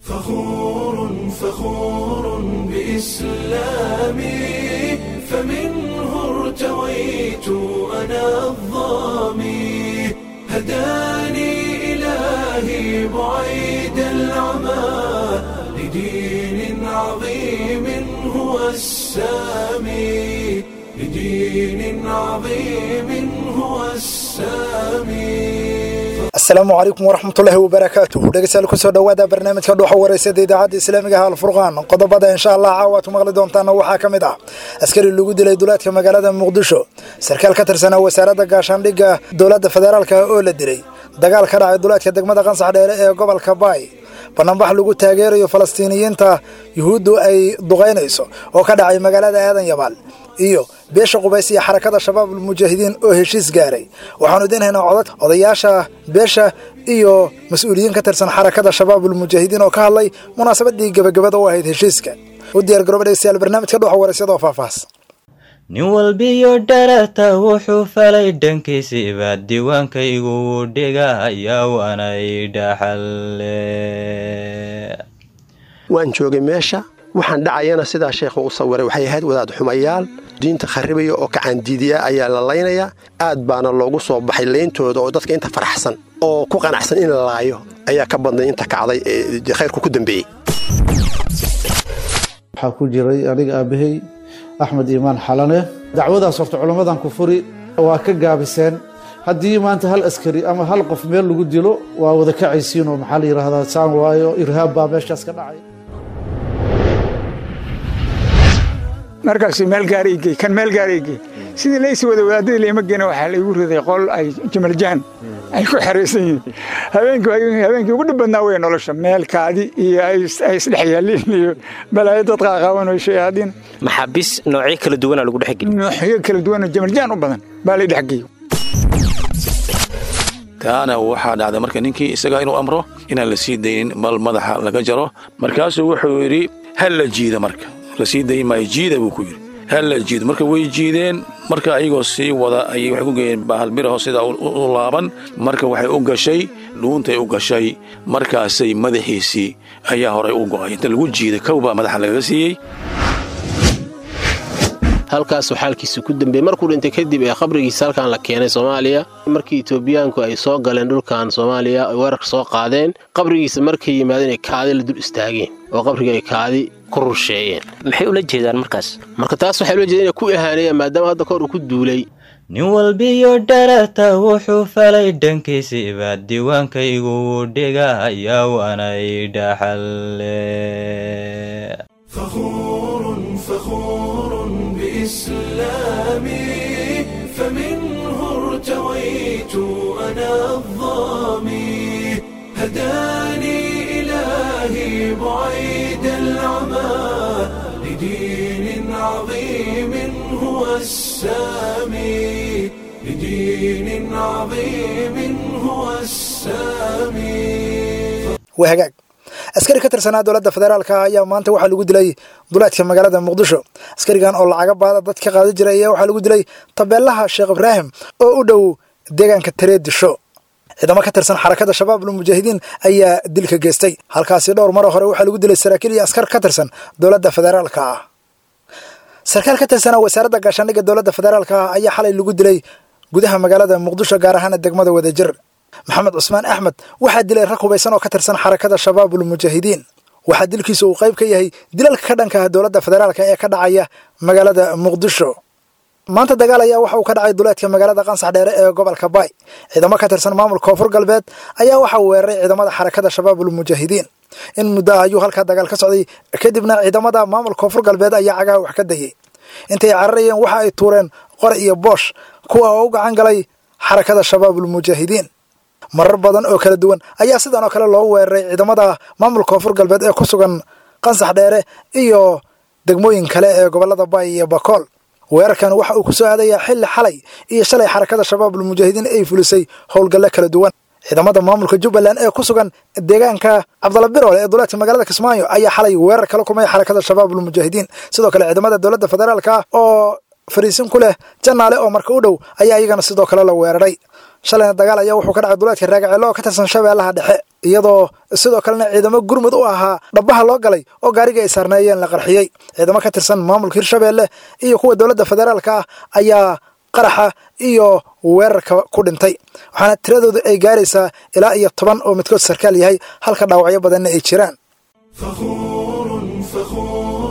فخور فخور بإسلامي فمنه ارتويت أنا الظامي هداني إلهي بعيد العمى لدين عظيم هو السامي لدين عظيم هو السامي asalaamu calaykum waraxmatullaahi wabarakaatuh dhegeystayaal kusoo dhowaada barnaamijka dhuuxa wareysada idaacadda islaamiga ah alfurqaan qodobada insha allah caawaad ku maqli doontaana waxaa ka mid ah askari lagu dilay duleedka magaalada muqdisho sarkaal ka tirsanaa wasaaradda gaashaandhigga dowladda federaalka oo la dilay dagaal ka dhacay duleedka degmada qansax dheere ee gobolka baay bannaanbax lagu taageerayo falastiiniyiinta yuhuuddu ay duqaynayso oo ka dhacay magaalada aadan yabaal iyo beesha qubays iyo xarakada shabaab almujaahidiin oo heshiis gaaray waxaanu idinhaynaa codad odayaasha beesha iyo mas-uuliyiin ka tirsan xarakada shabaab almujaahidiin oo ka hadlay munaasabadii gebagabada u ahayd heshiiska u diyaar garooba dhegeystayaal barnaamijka dhuxa waraysyada oo faahfaahs nin walbiyo dharata wuxuu falay dhankiisiiba diiwaankaygu wuu dhigayaa waanay dhaxalle waan joogay meesha waxaan dhacayana sidaa sheekhu u sawiray waxay ahayd wadaad xumayaal diinta kharribaya oo kacaandiidiya ayaa la laynaya aad baana loogu soo baxay leyntooda oo dadka inta faraxsan oo ku qanacsan in la laayo ayaa ka badnay inta kacday ee khayrku ku dambeeyey waxaa ku jiray aniga aabbahay axmed iimaan xalane dacwadaas horta culammadan ku furi waa ka gaabiseen haddii maanta hal askari ama hal qof meel lagu dilo waa wada kacaysiinoo maxaa la yidhaahdaa saan waayo irhaab baa meeshaas ka dhacay markaas meel gaaraygey kan meel gaaraygey sidii laysi wada wadaadadii lama geena waxaa laygu riday qol ay jamaljahan ay ku xeraysan yihiin habeenkii ugu dhib badnaa wey nolosha meelkaadi iyo ay isdhex yaaliin iyo balaayo dad qaaqaawan oo shayaadiin maxaabiis noocyo kala duwanaa lagu dhexgeliy noocyo kala duwanoo jamaljahan u badan baa lay dhexgeeyo taana waxaa dhacday marka ninkii isagaa inuu amro inaan la sii daynin bal madaxa laga jaro markaasuu wuxuu yidhi hal la jiida marka la sii dayi maayo jiida buu ku yidhi hal la jiido marka way jiideen marka ayagoo sii wada ayay waxay ku geeyeen bahalbiraho sidaa u laaban marka waxay u gashay dhuuntay u gashay markaasay madaxiisii ayaa horay u go'ay inta lagu jiiday kow baa madaxa lagaga siiyey halkaasuu xaalkiisa ku dambeeyey markuu dhintay kadib ee qabrigiisa halkan la keenay soomaaliya markii etoobiyaanku ay soo galeen dhulkan soomaaliya ay weerarka soo qaadeen qabrigiisa markay yimaadeen ay kaadi la dul istaageen oo qabriga ay kaadi ku rusheeyeen maxay ula jeedaan markaas marka taas waxay ula jeedeen inay ku ihaaneeyaan maadaama hadda kahor uu ku duulay nin walbiyo dharata wuxuu falay dhankiisiiba diiwaankaygu wuu dhigayaa waanay dhaxalle فخور فخور بإسلامي فمنه ارتويت أنا الظامي هداني إلهي بعيد العمى لدين عظيم هو السامي لدين عظيم هو السامي waa hagaag askari ka tirsanaa dowladda federaalka ayaa maanta waxaa lagu dilay duleedka magaalada muqdisho askarigan oo lacaga baada dad ka qaadi jiray ayaa waxaa lagu dilay tabeelaha sheekh ibraahim oo u dhow deegaanka tareedisho ciidamo ka tirsan xarakada shabaab almujaahidiin ayaa dilka geystay halkaasi dhowr maro hore waxaa lagu dilay saraakiil iyo askar ka tirsan dowladda federaalka ah sarkaal ka tirsanaa wasaaradda gaashaandhigga dowladda federaalka ah ayaa xalay lagu dilay gudaha magaalada muqdisho gaar ahaana degmada wadajir maxamed cusmaan axmed waxaa dilay rag hubaysan oo ka tirsan xarakada shabaabulmujaahidiin waxaa dilkiisa uu qayb ka yahay dilalka ka dhanka ah dowladda federaalka ee ka dhacaya magaalada muqdisho maanta dagaal ayaa waxa uu ka dhacay duleedka magaalada qansax dheere ee gobolka baay ciidamo ka tirsan maamulka koonfur galbeed ayaa waxa uu weeraray ciidamada xarakada shabaabulmujaahidiin in muddo ah ayuu halkaa dagaal ka socday kadibna ciidamada maamulka koonfur galbeed ayaa cagaha wax ka dayay intay cararayeen waxa ay tuureen qor iyo boosh kuwa oo u gacan galay xarakada shabaabulmujaahidiin marar badan oo kala duwan ayaa sidan oo kale loo weeraray ciidamada maamulka koonfur galbeed ee ku sugan qansax dheere iyo degmooyin kale ee gobolada baay iyo bakool weerarkan waxa uu ku soo aadayaa xilli xalay iyo shalay xarakada shabaabulmujaahidiin ay fulisay howlgalle kala duwan ciidamada maamulka jubbaland ee ku sugan deegaanka cabdalla biroole ee duleedka magaalada kismaayo ayaa xalay weerar kala kumay xarakada shabaabulmujaahidiin sidoo kale ciidamada dowladda federaalka oo fariisin ku leh janaale oo marka u dhow ayaa iyagana sidoo kale la weeraray shalayna dagaal ayaa wuxuu ka dhacay duleedka raagaceelo oo ka tirsan shabeellaha dhexe iyadoo sidoo kalena ciidamo gurmud u ahaa dhabbaha loo galay oo gaarigii ay saarneeyeen la qarxiyey ciidamo ka tirsan maamulka hirshabeelle iyo kuwa dowladda federaalka ah ayaa qaraxa iyo weerarka ku dhintay waxaana tiradoodu ay gaaraysaa ilaa iyo toban oo midkood sarkaal yahay halka dhaawacyo badanna ay jiraan فخور فخور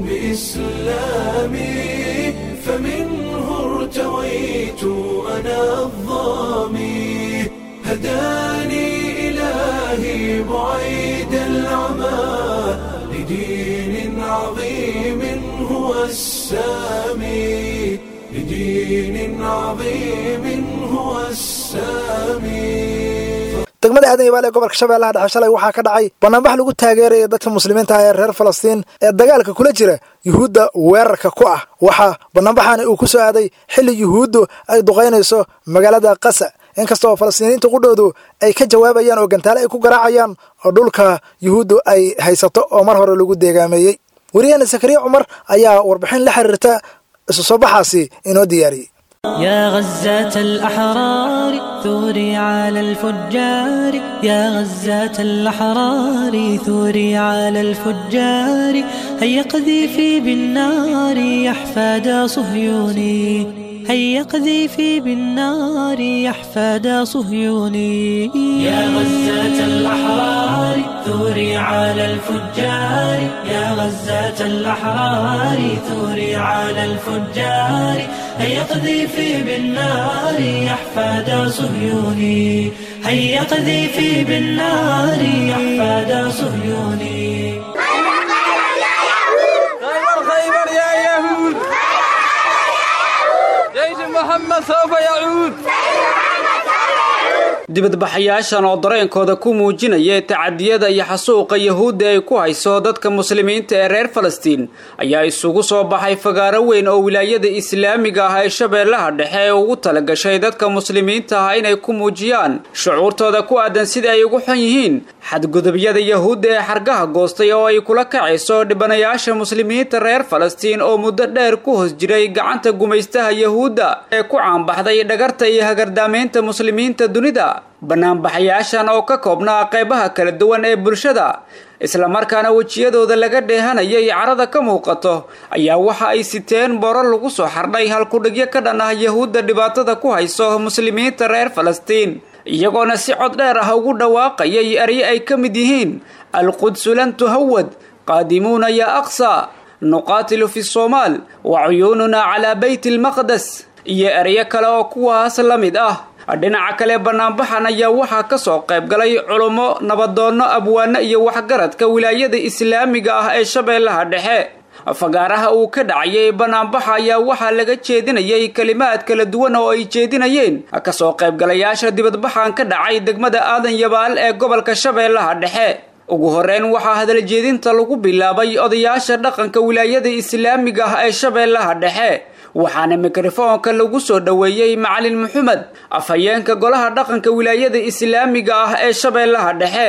بإسلامي فمنه ارتويت أنا الظامي هداني إلهي بعيد العمى لدين عظيم هو السامي لدين عظيم هو السامي degmada aadan yabaal ee gobolka shabeellaha dhexe shalay waxaa ka dhacay banaanbax lagu taageeraya dadka muslimiinta ah ee reer falastiin ee dagaalka kula jira yuhuudda weerarka ku ah waxaa banaanbaxani uu ku soo aaday xilli yuhuuddu ay duqaynayso magaalada qasa inkasta oo falastiiniyiinta qudhoodu ay ka jawaabayaan oo gantaale ay ku garaacayaan oo dhulka yuhuuddu ay haysato oo mar hore lagu deegaameeyey weriyaheena sakariya cumar ayaa warbixin la xiriirta isu soo baxaasi inoo diyaariyey يا غزاة الأحرار ثوري على الفجار يا غزاة الأحرار ثوري على الفجار هيا قذيفي بالنار يحفاد صهيوني هيا قذيفي بالنار يحفاد صهيوني يا غزاة الأحرار ثوري على الفجار يا غزاة الأحرار ثوري على الفجار هيا قذيفي بالنار يحفاد صهيوني هيا قذيفي بالنار يحفاد صهيوني خيبر خيبر يا يهود جيش محمد سوف يعود dibadbaxayaashan oo dareenkooda ku muujinaya tacadiyada iyo xasuuqa yahuudda ay ku hayso dadka muslimiinta ee reer falastiin ayaa isugu soo baxay fagaaro weyn oo wilaayada islaamiga ah ee shabeellaha dhexe ee ugu talagashay dadka muslimiinta ah inay ku muujiyaan shucuurtooda ku aadan sida ay ugu xun yihiin xadgudubyada yahuudda ee xargaha goostay oo ay kula kacayso dhibanayaasha muslimiinta reer falastiin oo muddo dheer ku hoos jiray gacanta gumaystaha yahuudda ee ku caanbaxday dhagarta iyo hagardaamaynta muslimiinta dunida banaanbaxayaashan oo ka koobnaa qaybaha kala duwan ee bulshada islamarkaana wejiyadooda laga dheehanayay carada ka muuqato ayaa waxa ay siteen boro lagu soo xardhay halkudhigyo ka dhan ah yahuudda dhibaatada ku hayso muslimiinta reer falastiin iyagoona si cod dheer ah ugu dhawaaqayay eryo ay ka mid yihiin alqudsu lan tuhawad qaadimuuna yaa aqsa nuqaatilu fi soomaal wa cuyuununaa calaa beyti almaqdes iyo eryo kale oo kuwaas la mid ah dhinaca kale banaanbaxan ayaa waxaa ka soo qayb galay culummo nabadoonno abwaano iyo waxgaradka wilaayada islaamiga ah ee shabeellaha dhexe fagaaraha uu ka dhacayay banaanbaxa ayaa waxaa laga jeedinayay kelimaad kala duwan oo ay jeedinayeen kasoo qaybgalayaasha dibadbaxan ka dhacay degmada aadan yabaal ee gobolka shabeellaha dhexe ugu horeyn waxaa hadaljeedinta lagu bilaabay odayaasha dhaqanka wilaayada islaamiga ah ee shabeellaha dhexe waxaana mikrofoonka lagu soo dhoweeyey macalin maxamed afhayeenka golaha dhaqanka wilaayada islaamiga ah ee shabeellaha dhexe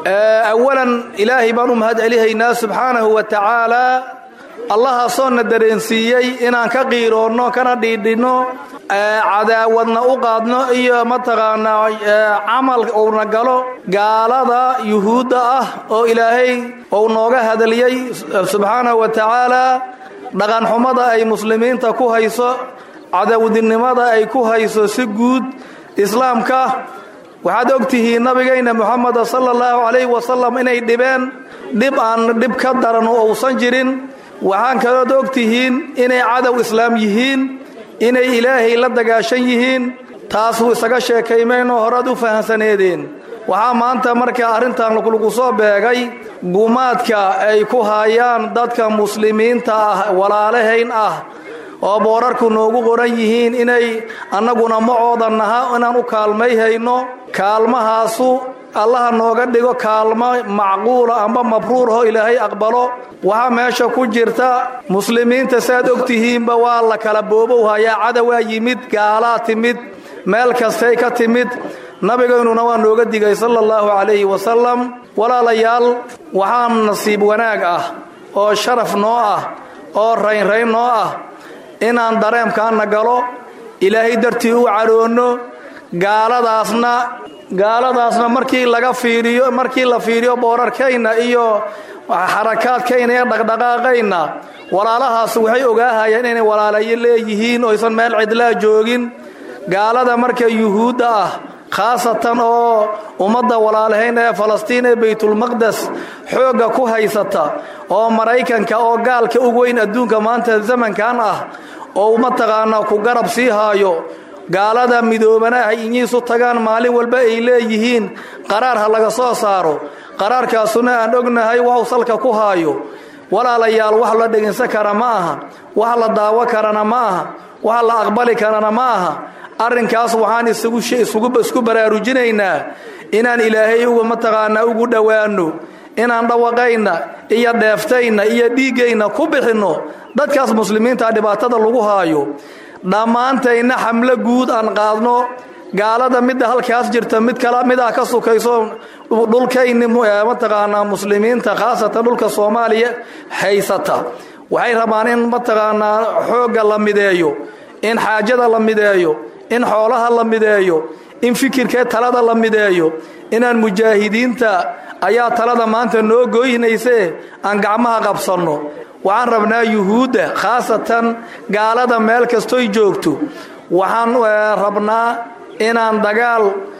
awalan ilaahay baan u mahad celihaynaa subxaanahu wa tacaalaa allahaasoo na dareensiiyey inaan ka qiiroonno kana dhiidhinno cadaawadna u qaadno iyo mataqaanaa camal uuna galo gaalada yuhuudda ah oo ilaahay ou nooga hadaliyey subxaanahu wa tacaalaa dhaqanxumada ay muslimiinta ku hayso cadawdinimada ay ku hayso si guud islaamka waxaad og tihiin nabigayna moxameda sala allahu calayhi wasalam inay dhibeen dhib aan dhib ka daran oo uusan jirin waxaan kalood og tihiin inay cadow islaam yihiin inay ilaahay la dagaashan yihiin taasuu isaga sheekaymaynoo horaad u fahamsaneedeen waxaa maanta marka arrintan lagu soo beegay gumaadka ay ku haayaan dadka muslimiinta ah walaalahayn ah oo boorarku noogu qoran yihiin inay annaguna macooda naha inaan u kaalmay hayno kaalmahaasu allaha nooga dhigo kaalmo macquula amba mabruurho ilaahay aqbalo waxaa meesha ku jirta muslimiinta saaad og tihiinba waa la kala boobow hayaa cadowaa yimid gaalaa timid meel kastay ka timid nabigaynuna waa nooga digay sala allahu calayhi wasalam walaalayaal waxaa nasiib wanaag ah oo sharaf noo ah oo raynrayn noo ah inaan dareemkaana galo ilaahay dartii u cadhoonno gaaladaasna gaaladaasna markii laga fiiriyo markii la fiiriyo boorarkayna iyo xarakaadkayna ee dhaqdhaqaaqayna walaalahaas waxay ogaahayeen inay walaalayo leeyihiin oo aysan meel cidlaa joogin gaalada marka yuhuudda ah khaasatan oo ummadda walaalahayn ee falastiin ee baytulmaqdes xoogga ku haysata oo maraykanka oo gaalka ugu weyn adduunka maanta zamankan ah oo mataqaanaa ku garab sii haayo gaalada midoobana ah inyiisu tagaan maalin walba ay leeyihiin qaraar ha laga soo saaro qaraarkaasuna aan ognahay waxu salka ku haayo walaalayaal wax la dhegaysan kara ma aha wax la daawo karana ma aha wax la aqbali karana ma aha arrinkaas waxaan isku baraarujinaynaa inaan ilaahay uga mataqaanaa ugu dhowaanno inaan dhawaqayna iyo dheeftayna iyo dhiiggayna ku bixinno dadkaas muslimiinta dhibaatada lagu haayo dhammaantayna xamlo guud aan qaadno gaalada midda halkaas jirta mid kala midaa ka sukayso dhulkayni mataqaanaa muslimiinta khaasatan dhulka soomaaliya haysata waxay rabaan in mataqaanaa xoogga la mideeyo in xaajada la mideeyo in xoolaha la mideeyo in fikirkee talada la mideeyo inaan mujaahidiinta ayaa talada maanta noo gooynaysee aan gacmaha qabsanno waxaan rabnaa yuhuudda khaasatan gaalada meel kastoy joogto waxaan rabnaa inaan dagaal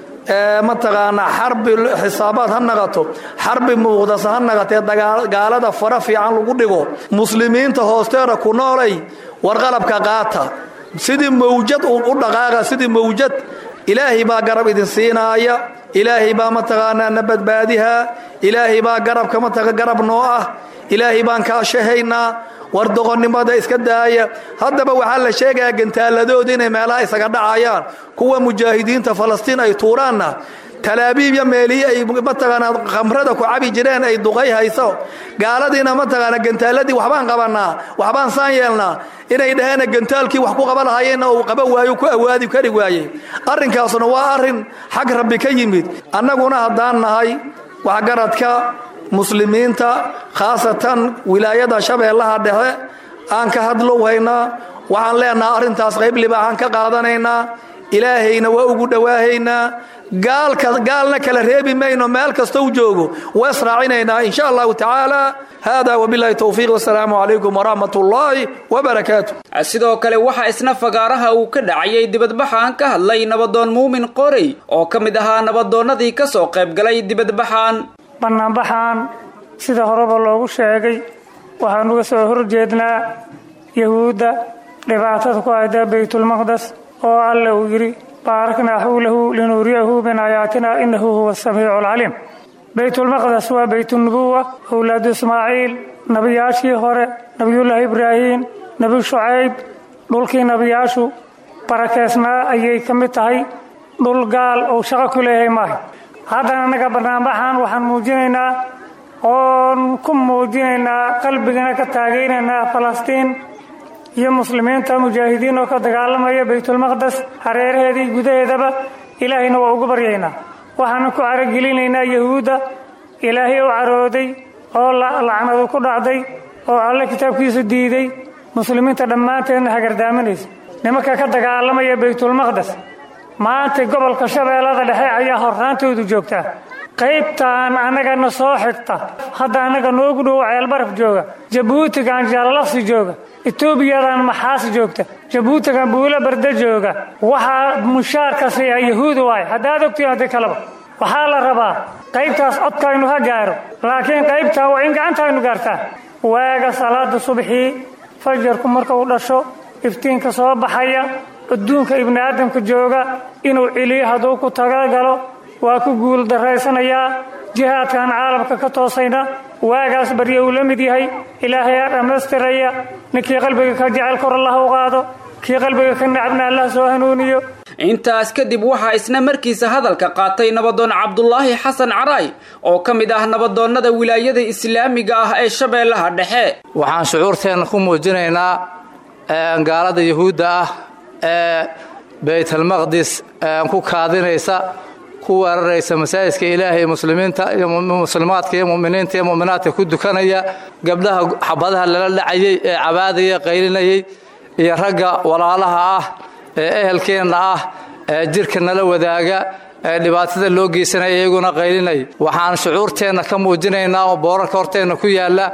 mataqaanaa xarbi xisaabaad ha naqato xarbi muuqdasa ha naqatee gaalada fara fiican lagu dhigo muslimiinta hoosteeda ku noolay warqalabka qaata sidii mawjad u dhaqaaqa sidii mawjad ilaahay baa garab idin siinaaya ilaahay baa mataqaanaa na badbaadihaa ilaahay baa garabka mataqa garab noo ah ilaahay baan kaashahaynaa war doqonnimada iska daaya haddaba waxaa la sheegayaa gantaaladooda inay meelaha isaga dhacayaan kuwa mujaahidiinta falastiin ay tuuraanna talaabiib iyo meelihi ay mataqaanaa khamrada ku cabi jireen ay duqay hayso gaaladiina mataqaanaa gantaaladii waxbaan qabannaa waxbaan saan yeelnaa inay dhaheen gantaalkii wax ku qaba lahaayeenna uu qaba waayo ku awaadi kari waayey arrinkaasuna waa arrin xag rabbi ka yimid annaguna haddaan nahay waxgaradka muslimiinta khaasatan wilaayada shabeellaha dhexe aan ka hadlow haynaa waxaan leenaha arrintaas qayb libaaxaan ka qaadanaynaa ilaahayna waa ugu dhowaahaynaa gaalna kala reebi mayno meel kasta u joogo waa israacinaynaa in sha allahu tacaala hada wabilahi towfiiq wasalaamu calaykum waraxmat ullaahi wabarakaatu sidoo kale waxaa isna fagaaraha uu ka dhacayay dibadbaxaan ka hadlay nabadoon muumin qorey oo ka mid ahaa nabadoonnadii ka soo qaybgalay dibadbaxaan bannaanbaxaan sida horeba loogu sheegay waxaan uga soo horjeednaa yahuudda dhibaatada ku hayda baytulmaqdes oo alle uu yidhi baaraknaa xawlahu linuuriyahu min aayaatina innahu huwa asamiicu alcaliim baytulmaqdes waa baytunubuwa owlaadu ismaaciil nebiyaashii hore nebiyullaahi ibraahiim nebi shucayb dhulkii nebiyaashu barakeysnaa ayay ka mid tahay dhul gaal uu shaqo ku leeyahay maaha haddana annaga bannaanbaxan waxaan muujinaynaa oon ku muujinaynaa qalbigana ka taagaynaynaa falastiin iyo muslimiinta mujaahidiin oo ka dagaalamaya baytulmaqdes hareeraheedii gudaheedaba ilaahayna waa ugu baryaynaa waxaana ku caragelinaynaa yahuudda ilaahay u carooday oo lacnadu ku dhacday oo alle kitaabkiisu diiday muslimiinta dhammaanteedna hagardaaminaysa nimanka ka dagaalamaya baytulmaqdes maanta gobolka shabeellada dhexe ayaa horraantoodu joogtaa qaybtaan annagana soo xigta hadda annaga noogu dhowo ceelbaraf jooga jabuutigan jaalalaksi jooga etoobiyadan maxaas joogta jabuutigan buulo barda jooga waxaa mushaarka siiya yahuudi waay haddaad ogtiin haddi kaleba waxaa la rabaa qaybtaas codkaynu ha gaaro laakiin qaybtaa waa in gacantaynu gaartaa waaga salaada subaxii fajarku marka uu dhasho iftiinka soo baxaya adduunka ibni aadamka jooga inuu celiyo hadduu ku tagagalo waa ku guul daraysanayaa jihaadkan caalamka ka toosayna waagaas barya uu la mid yahay ilaahayaa dhammaystiraya ninkii qalbiga ka jecel kor allah u qaado kii qalbiga ka nacabna allah soo hanuuniyo intaas kadib waxaa isna markiisa hadalka qaatay nabadoon cabdulaahi xasan caraay oo ka mid ah nabadoonnada wilaayada islaamiga ah ee shabeellaha dhexe waxaan shucuurteenna ku muujinaynaa gaalada yahuudda ah ee baytalmaqdis ku kaadinaysa ku weeraraysa masaajidka ilaahay muslimiinta iyo muslimaadka iyo muminiinta iyo muminaadka ku dukanaya gabdhaha xabadaha lala dhacayay ee cabaadaya qaylinayay iyo ragga walaalaha ah ee ehelkeenna ah ee jirka nala wadaaga ee dhibaatada loo geysanaya iyaguna qaylinay waxaan shucuurteenna ka muujinaynaa oo boorarka horteenna ku yaalla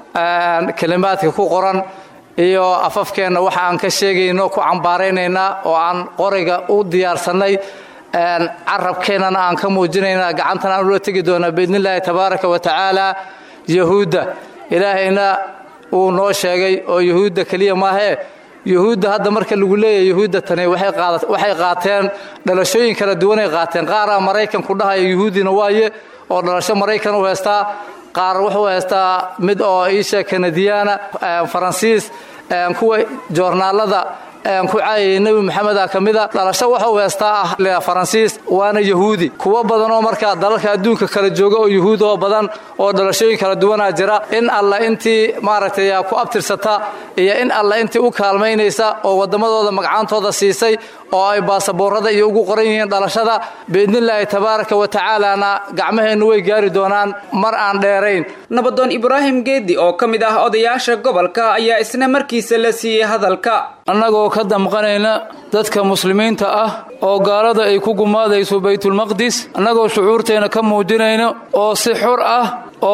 kelimaadka ku qoran iyo afafkeenna waxa aan ka sheegayno ku cambaaraynaynaa oo aan qoriga u diyaarsannay carabkeennana aan ka muujinaynaa gacantana aan ula tegi doonaa biidnillaahi tabaaraka wa tacaala yahuudda ilaahayna uu noo sheegay oo yahuudda keliya maahee yuhuudda hadda marka lagu leeyahay yuhuudda tani waxay qaateen dhalashooyin kala duwanay qaateen qaaraa maraykan ku dhahaya yuhuudina waaye oo dhalasho maraykan u heystaa qaar wuxuu haystaa mid oo iisha kanadiyaana faransiis kuwa joornaalada ku caayayay nebi maxameda ka mida dhalasho waxuu heystaa ah faransiis waana yahuudi kuwo badan oo markaa dalalka adduunka kala jooga oo yuhuud oo badan oo dhalashooyin kala duwanaa jira in alla intii maaragtay ku abtirsata iyo in alla intii u kaalmaynaysa oo wadammadooda magacaantooda siisay oo ay baasaboorada iyo ugu qoran yihiin dhalashada biidnillaahi tabaaraka wa tacaalana gacmaheennu way gaari doonaan mar aan dheerayn nabadoon ibraahim geedi oo ka mid ah odayaasha gobolka ayaa isna markiisa la siiyey hadalka annagoo ka damqanayna dadka muslimiinta ah oo gaalada ay ku gumaadayso baytulmaqdis annagoo shucuurteenna ka muujinayno oo si xor ah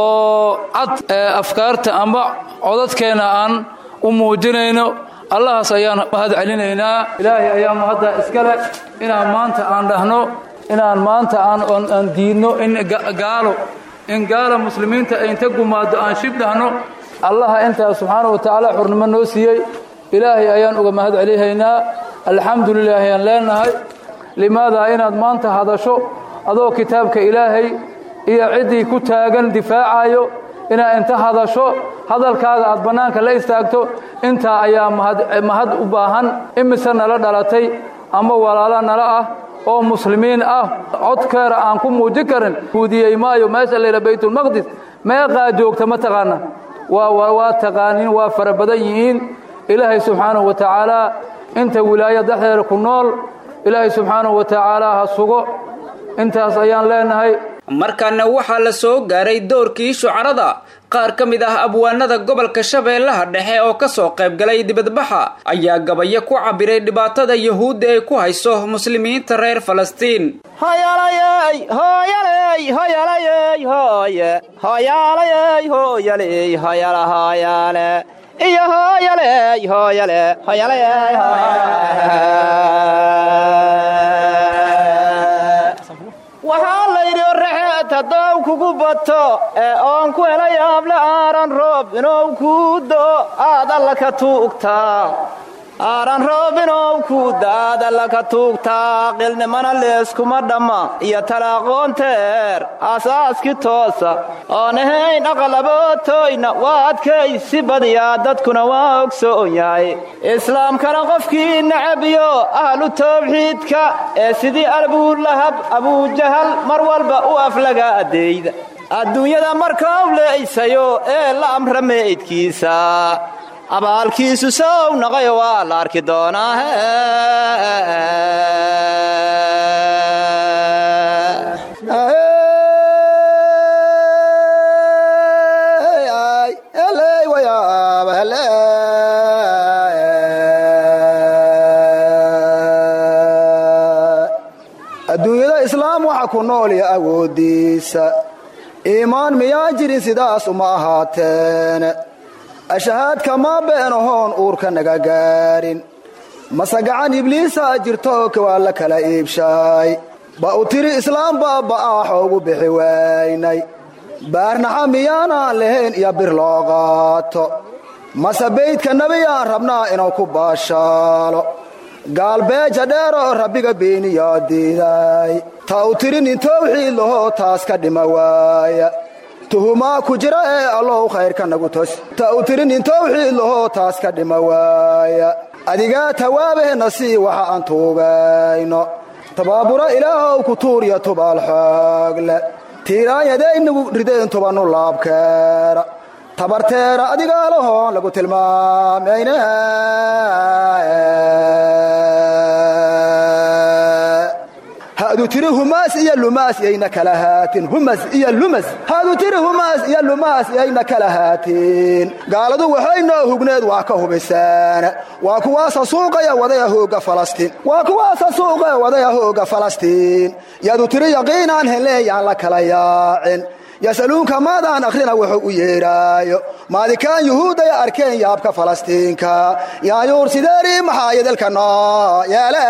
oo cad afkaarta amba codadkeenna aan u muujinayno allahaas ayaan mahad celinaynaa ilaahay ayaa mahadda iskale inaan maanta aan dhahno inaan maanta aan diidno in gaalo in gaala muslimiinta ay inta gumaado aan shib dhahno allaha intaas subxaana wa tacaala xurnimo noo siiyey ilaahay ayaan uga mahad celihaynaa alxamdulilah ayaan leenahay limaadaa inaad maanta hadasho adoo kitaabka ilaahay iyo ciddii ku taagan difaacayo inaad inta hadasho hadalkaaga aad bannaanka la istaagto intaa ayaa mahad u baahan imise nala dhalatay ama walaalo nala ah oo muslimiin ah codkeera aan ku muujin karin huudiyey maayo meesha layidha baytulmaqdis meeqaa joogta ma taqaana waa taqaanin waa fara badan yihiin ilaahay subxaanahu wa tacaalaa inta wilaaya dhexdeeda ku nool ilaahay subxaanahu wa tacaalaa ha sugo intaas ayaan leenahay markaana waxaa la soo gaaray doorkii shucarada qaar ka mid ah abwaanada gobolka shabeellaha dhexe oo ka soo qaybgalay dibadbaxa ayaa gabayo ku cabbiray dhibaatada yuhuudda ay ku hayso muslimiinta reer falastiin iyo hooyaley hooyale hooyale waxaa layidhi oraxeed haddou kugu bato ee oon ku helay aable aaran roob inuu kuu do aad alla ka tuugtaa aaran roob inuu kuu da aad alla ka tuugtaa qilnimana leeskuma dhamma iyo talaaqoonteer aasaaski toosa oon ahayn aqalabootoyna waa adkaysi badiyaa dadkuna waa ogsoon yahay islaamkana qofkii nacabiyo ahlu tawxiidka ee sidii abuulahab abuujahal mar walba u aflaga adeeyda adduunyada markau leeysayo ee la amra meydkiisa abaalkiisu sow naqayo waa la arki doonaa adduunyada islaam waxa ku nool iyo awooddiisa iimaan miyaan jirin sidaas uma ahaateen ashahaadka maa beenahoon uurka naga gaarin mase gacan ibliisaa jirto waa la kala iibshaay ba u tiri islaam baaba'aaxo ugu bixi waynay baarnaxa miyaanaan lahayn iyo bir loo qaato mase baydka nebiyaan rabnaa inuu ku baashaalo gaalbeeja dheeroo rabbiga beeniyaa diiday ta u tiri nin towxiid lahoo taas ka dhima waaya tuhumaa ku jira ee allow khayrka nagu tos ta u tiri nin towxiid lahoo taas ka dhima waaya adigaa tawaabehna sii waxa aan tuugayno tabaabura ilaahow ku tuuriya tubaal xoogle tiiraanyadaynagu rideen tubanu laabkeera tabarteera adigaa lahoon lagu tilmaamayne hadduu tiri humaas iyo lumaas yayna kala haatin humas iyo lumas hadduu tiri humaas iyo lumaas yayna kala haatin gaaladu waxay noo hugneed waa ka hubisaan waa kuwaasa suuqaya wadaya hooga falastiin waa kuwaasa suuqaya wadaya hooga falastiin yadu tiri yaqiinaan heleeyaan la kala yaacin yasaluunka maadaan akhrina wuxuu u yeedhaayo maadikaan yuhuuday arkeen yaabka falastiinka yaayuur sideeri maxaa yedalka noo yeele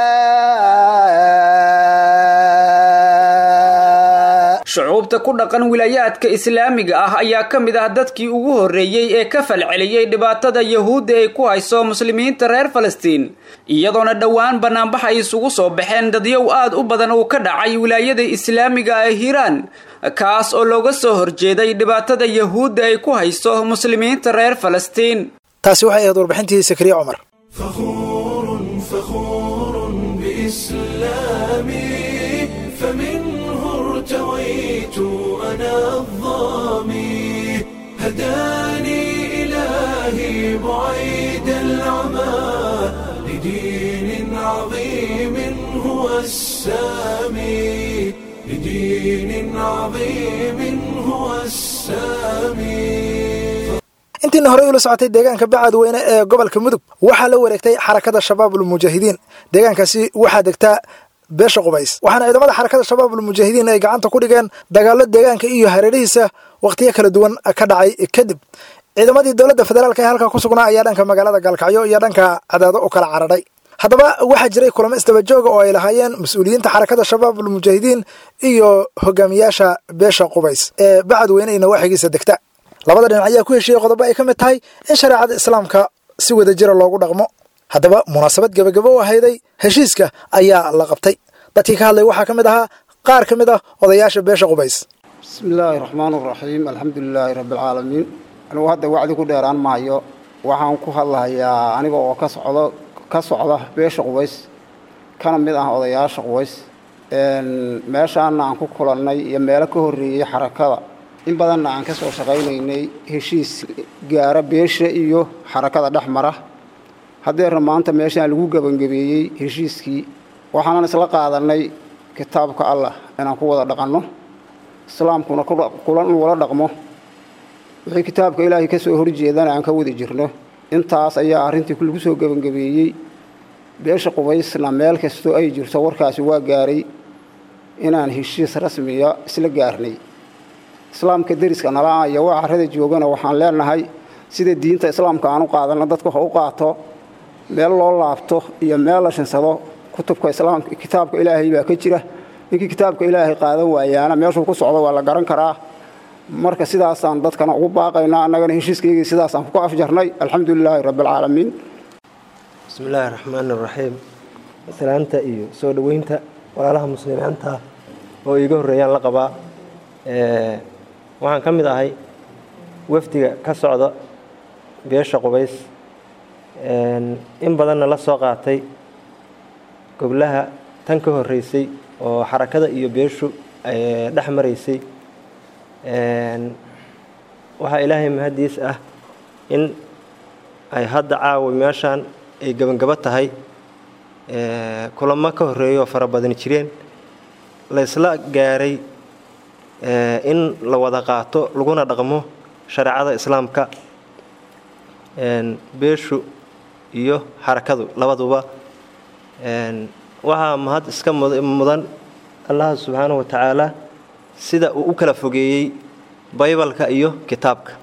shucuubta ku dhaqan wilaayaadka islaamiga ah ayaa ka mid ah dadkii ugu horreeyey ee ka falceliyey dhibaatada yahuudda ay ku hayso muslimiinta reer falastiin iyadoona dhowaan bannaanbax ay isugu soo baxeen dadyow aad u badan uu ka dhacay wilaayada islaamiga ee hiiraan kaas oo looga soo horjeeday dhibaatada yahuudda ay ku hayso muslimiinta reer falastiin taasi waxay ahayd warbixintii sakriya cumar فخور بإسلامي فمنه ارتويت أنا الظامي هداني إلهي بعيد العمى لدين عظيم هو السامي لدين عظيم هو السامي intiina horey ula socotay deegaanka bacadweyne ee gobolka mudug waxaa la wareegtay xarakada shabaabulmujaahidiin deegaankaasi waxaa degtaa beesha qubays waxaana ciidamada xarakada shabaabulmujaahidiin ay gacanta ku dhigeen dagaallo deegaanka iyo hareerihiisa wakhtiyo kala duwan ka dhacay kadib ciidamadii dowladda federaalk ee halkaa ku sugnaa ayaa dhanka magaalada gaalkacyo iyo dhanka cadaado u kala cararay haddaba waxaa jiray kulamo isdabajooga oo ay lahaayeen mas-uuliyiinta xarakada shabaabulmujaahidiin iyo hogaamiyaasha beesha qubays ee bacadweyne iyo nawaaxigiisa degta labada dhinac ayaa ku heshiiyey qodobo ay ka mid tahay in shareecada islaamka si wada jira loogu dhaqmo haddaba munaasabad gebagabo u ahayday heshiiska ayaa la qabtay dadkii ka hadlay waxaa ka mid ahaa qaar ka mid ah odayaasha beesha qubays bismi illaahi raxmaan raxiim alxamdu lilaahi rabbialcaalamiin anigu hadda wacdi ku dheeraan maayo waxaan ku hadlahayaa aniga oo ka socdo ka socda beesha qubays kana mid ah odayaasha qubays meeshaana aan ku kulannay iyo meelo ka horreeyey xarakada in badanna aan ka soo shaqaynaynay heshiis gaara beesha iyo xarakada dhex mara haddeerna maanta meeshaan lagu gebangebeeyey heshiiskii waxaanan isla qaadannay kitaabka allah inaan ku wada dhaqanno islaamkuna kula in wala dhaqmo wixii kitaabka ilaahay ka soo horjeedana aan ka wada jirno intaas ayaa arrintii lagu soo gebangebeeyey beesha qubaysna meel kastoo ay jirto warkaasi waa gaaray inaan heshiis rasmiya isla gaarnay islaamka deriska nala iyo waa carrada joogana waxaan leenahay sida diinta islaamka aan u qaadanno dadka wax u qaato meel loo laabto iyo meel la shinsado kutubka islaamka kitaabka ilaahay baa ka jira ninkii kitaabka ilaahay qaadan waayaana meeshuu ku socdo waa la garan karaa marka sidaasaan dadkana ugu baaqaynaa annagana heshiiskaygii sidaasaan ku afjarnay alxamdu lilaahi rabbialcaalamiin bismi illaahi raxmaani raxiim salaanta iyo soo dhoweynta walaalaha muslimiinta oo iiga horreeyaan la qabaa waxaan ka mid ahay wafdiga ka socda beesha qubays in badanna la soo qaatay goblaha tan ka horreysay oo xarakada iyo beeshu dhex maraysay waxaa ilaahay mahadiis ah in ay hadda caawa meeshaan ay gebangabo tahay kulamo ka horreeyo oo fara badani jireen la ysla gaaray in la wada qaato laguna dhaqmo shareecada islaamka beeshu iyo xarakadu labaduba waxaa mahad iska mudan allaha subxaanahu wa tacaala sida uu u kala fogeeyey baybalka iyo kitaabka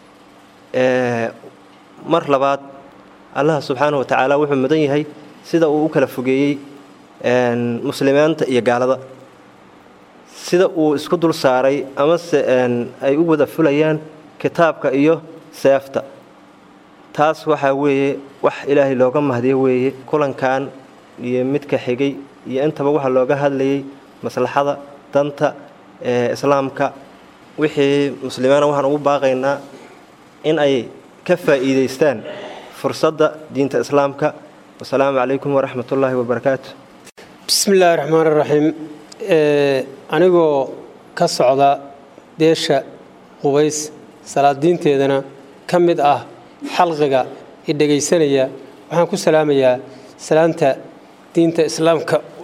mar labaad allaha subxaanahu wa tacaala wuxuu mudan yahay sida uu u kala fogeeyey muslimiinta iyo gaalada sida uu isku dul saaray amase ay u wada fulayaan kitaabka iyo seefta taas waxaa weeye wax ilaahay looga mahdiyo weeye kulankan iyo midka xigay iyo intaba waxaa looga hadlayay maslaxada danta ee islaamka wixii muslimiina waxaan ugu baaqaynaa in ay ka faa'iidaystaan fursadda diinta islaamka wasalaamu calaykum waraxmat ullaahi wabarakaatu bismi illaahi raxmaan raxiim anigoo ka socda beesha qubays salaadiinteedana ka mid ah xalqiga i dhegaysanaya waxaan ku salaamayaa salaanta diinta islaamka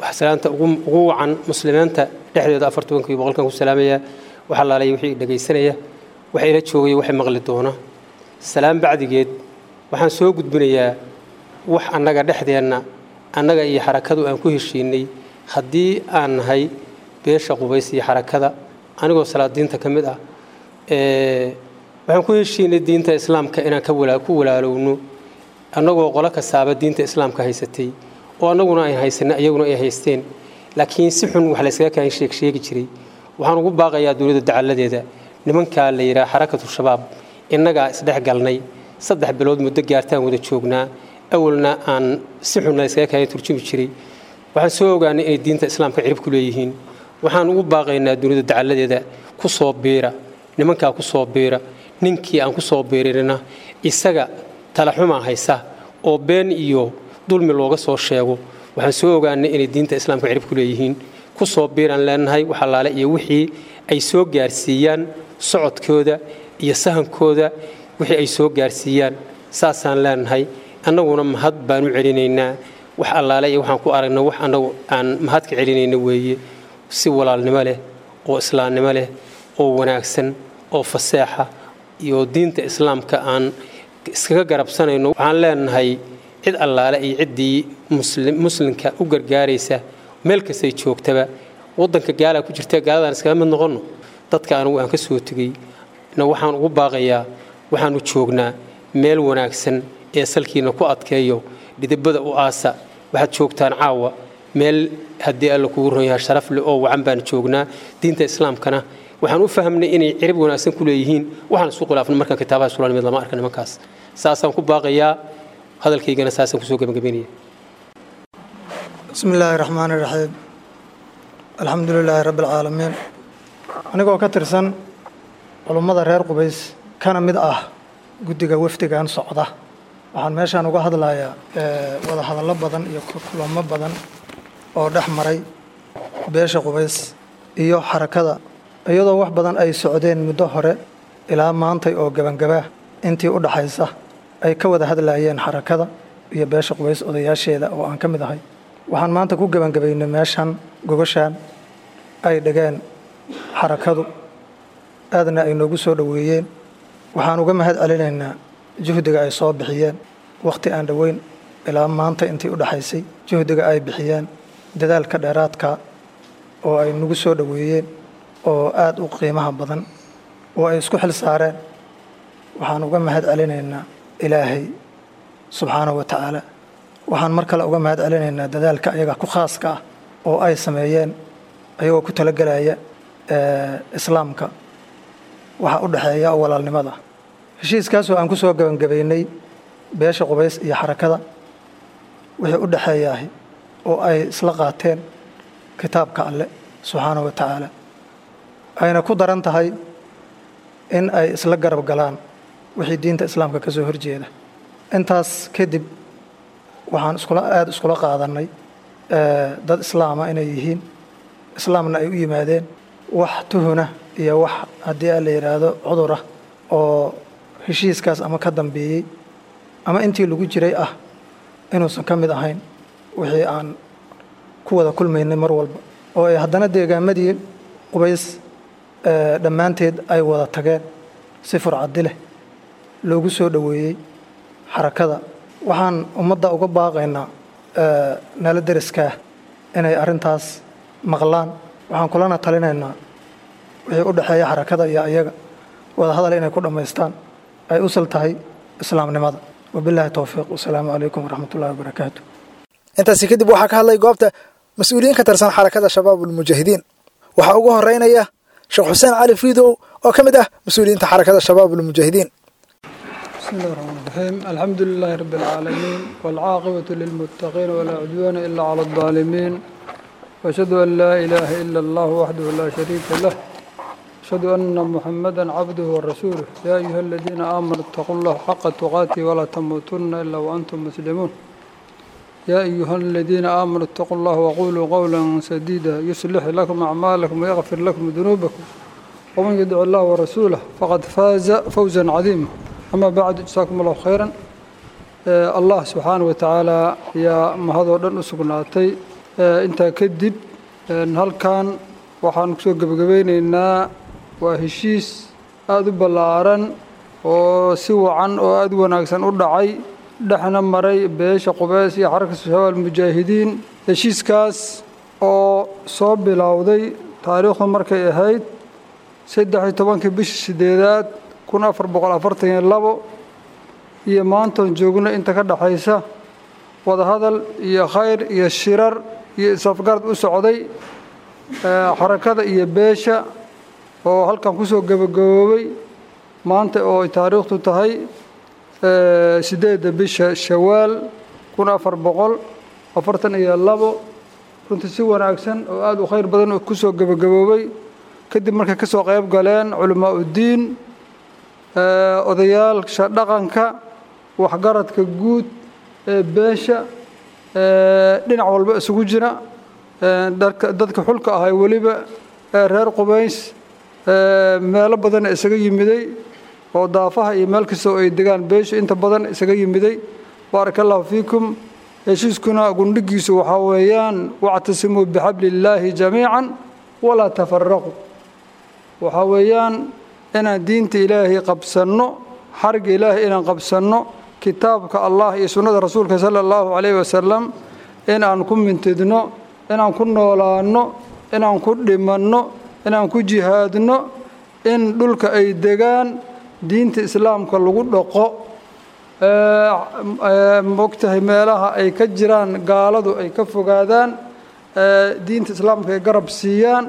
wax salaanta ugu ugu wacan muslimiinta dhexdeeda afar tobankii boqolkan ku salaamaya waxaa laalaya wixii dhegaysanaya waxa ila joogaya waxay maqli doona salaam bacdigeed waxaan soo gudbinayaa wax annaga dhexdeenna annaga iyo xarakadu aan ku heshiinay haddii aan nahay beesha qubays iyo xarakada anigoo salaadiinta ka mid ah ee, waxaan ku heshiinay diinta islaamka inaan ka wala- ku walaalowno annagoo qolo kastaaba diinta islaamka haysatay oo annaguna ay haysanay iyaguna ay haysteen laakiin si xun wax layskaga kaan sheeg sheegi jiray waxaan ugu baaqayaa dowladda dacalladeeda nimankaa la yidhaha xarakatu shabaab innagaa isdhex galnay saddex bilood muddo gaartaan wada joognaa awalna aan si xun layskaga kaan turjumi jiray waxaan soo ogaanay inay diinta islaamka cirib ku leeyihiin waxaan ugu baaqaynaa dowladda dacalladeeda ku soo biira nimankaa ku soo biira ninkii aan ku soo biirinina isaga talaxumaa haysa oo been iyo dulmi looga soo sheego waxaan soo ogaanay inay diinta islaamka cirib ku leeyihiin ku soo biiraan leenahay wax allaale iyo wixii ay soo gaarsiiyaan socodkooda iyo sahankooda wixii ay soo gaarsiiyaan saasaan leenahay annaguna mahad baan u celinaynaa wax allaale iyo waxaan ku aragna wax annagu aan mahad ka celinayna weeye si walaalnimo leh oo islaamnimo leh oo wanaagsan oo faseexa iyo diinta islaamka aan iskaga garabsanayno waxaan leenahay cid allaale iyo ciddii muslim muslimka u gargaaraysa meel kastay joogtaba waddanka gaalaa ku jirta gaaladaan iskaga mid noqonno dadka anigu aan ka soo tegey na waxaan ugu baaqayaa waxaanu joognaa meel wanaagsan ee salkiina ku adkeeyo dhidibada u aasa waxaad joogtaan caawa meel haddii alla kugu ron yahay sharaf leh oo wacan baan joognaa diinta islaamkana waxaan u fahmnay inay cirib wanaagsan ku leeyihiin waxaan isku khilaafnay markaan kitaabaha sulaanimid lama arka nimankaas saasaan ku baaqayaa hadalkaygana saasaan kusoo gebagabeynaya بسم الله الرحمن الرحيم الحمد لله رب العالمين anigoo ka tirsan culummada reer qubays kana mid ah guddiga wafdigan socda waxaan meeshaan uga hadlayaa eh, wada hadallo badan iyo kulamo badan oo dhex maray beesha qubays iyo xarakada iyadoo wax badan ay socdeen muddo hore ilaa maantay oo gebangaba intii u dhaxaysa ay ka wada hadlayeen xarakada iyo beesha qubays odayaasheeda oo aan ka mid ahay waxaan maanta ku gebangabaynay meeshan gogoshaan ay dhigeen xarakadu aadna ay noogu soo dhoweeyeen waxaan uga mahad celinaynaa juhdiga ay soo bixiyeen wakhti aan dhoweyn ilaa maanta intii u dhaxaysay juhdiga ay bixiyeen dadaalka dheeraadka oo ay nagu soo dhoweeyeen oo aad u qiimaha badan oo ay isku xil saareen waxaan uga mahad celinaynaa ilaahay subxaanahu wa tacaala waxaan mar kale uga mahad celinaynaa dadaalka ayaga ku khaaska ah oo ay sameeyeen ayagoo ku talagelaya eh, islaamka waxa u dhexeeya walaalnimada heshiiskaasoo aan ku soo gebangabaynay beesha qubays iyo xarakada wixii u dhexeeyaahi oo ay isla qaateen kitaabka alle subxaanahu wa tacaala ayna ku daran tahay in ay isla garab galaan wixii diinta islaamka ka soo horjeeda intaas kadib waxaan iskula aada iskula qaadannay eh, dad islaama inay yihiin islaamna ay u yimaadeen wax tuhuna iyo wax haddii a la yidhaahdo cudurah oo heshiiskaas ama ka dambeeyey ama intii lagu jiray ah inuusan ka mid ahayn wixii aan ku wada kulmaynay mar walba oo ay haddana deegaamadii qubays eh, dhammaanteed ay wada tageen si furcadi leh loogu soo dhoweeyey xarakada waxaan ummadda uga baaqaynaa eh, nala deriskaa inay arrintaas maqlaan waxaan kulana talinaynaa wixii u dhexeeya xarakada iyo ayaga wada hadal inay ku dhammaystaan ay usal tahay islaamnimada wabilaahi towfiiq wasalaamu calaykum waraxmat ullahi wabarakaatu intaasi kadib waxaa ka hadlay goobta mas-uuliyiin ka tirsan xarakada shabaabulmujaahidiin waxaa ugu horeynaya sheekh xuseen cali fiidow oo ka mid ah mas-uuliyiinta xarakada shabaabulmujaahidiin بسم الله الرحمن الرحيم الحمد لله رب العالمين والعاقبة للمتقين ولا عدوان إلا على الظالمين وأشهد أن لا إله إلا الله وحده لا شريك له أشهد أن محمدا عبده ورسوله يا أيها الذين آمنوا اتقوا الله حق تقاته ولا تموتن إلا وأنتم مسلمون يا أيها الذين آمنوا اتقوا الله وقولوا قولا سديدا يصلح لكم أعمالكم ويغفر لكم ذنوبكم ومن يدع الله ورسوله فقد فاز فوزا عظيما أما بعد جزاكم الله خيرا الله سبحانه وتعالى يا مهدو دن سغناتي intaa kadib halkan waxaan kusoo gebagabeyneynaa waa heshiis aada u ballaaran oo si wacan oo aada u wanaagsan u dhacay dhexna maray beesha qubeys iyo xarka shabaab mujaahidiin heshiiskaas oo soo bilowday taariikhdu markay ahayd saddex iyo tobankii bishii sideedaad kun afar boqol afartan iyo labo iyo maantoon joogno inta ka dhexaysa wadahadal iyo khayr iyo shirar iyo isafgarad u socday xarakada iyo beesha oo halkan kusoo gebagaboobay maanta oo ay taariikhtu tahay sideedda bisha shawaal kun afar boqol afartan iyo labo runtii si wanaagsan oo aada u khayr badan kusoo gebagaboobay kadib markay ka soo qayb galeen culamaa uddiin odayaasha dhaqanka waxgaradka guud ee beesha dhinac walba isugu jira dadka xulka ahay weliba reer qubays meelo badan isaga yimiday oo daafaha iyo meel kastoo ay degaan beeshu inta badan isaga yimiday baaraka allahu fiikum heshiiskuna gundhigiisu waxaa weeyaan wactasimuu bixabli illaahi jamiican walaa tafaraqu waxaa weeyaan inaan diinta ilaahay qabsanno xarga ilaahay inaan qabsanno kitaabka allah iyo sunnada rasuulka sala allahu calayhi wasalam inaan ku mintidno inaan ku noolaanno inaan ku dhimanno inaan ku jihaadno in dhulka ay degaan diinta islaamka lagu dhaqo mogtahay meelaha ay ka jiraan gaaladu ay ka fogaadaan diinta islaamka ay garab siiyaan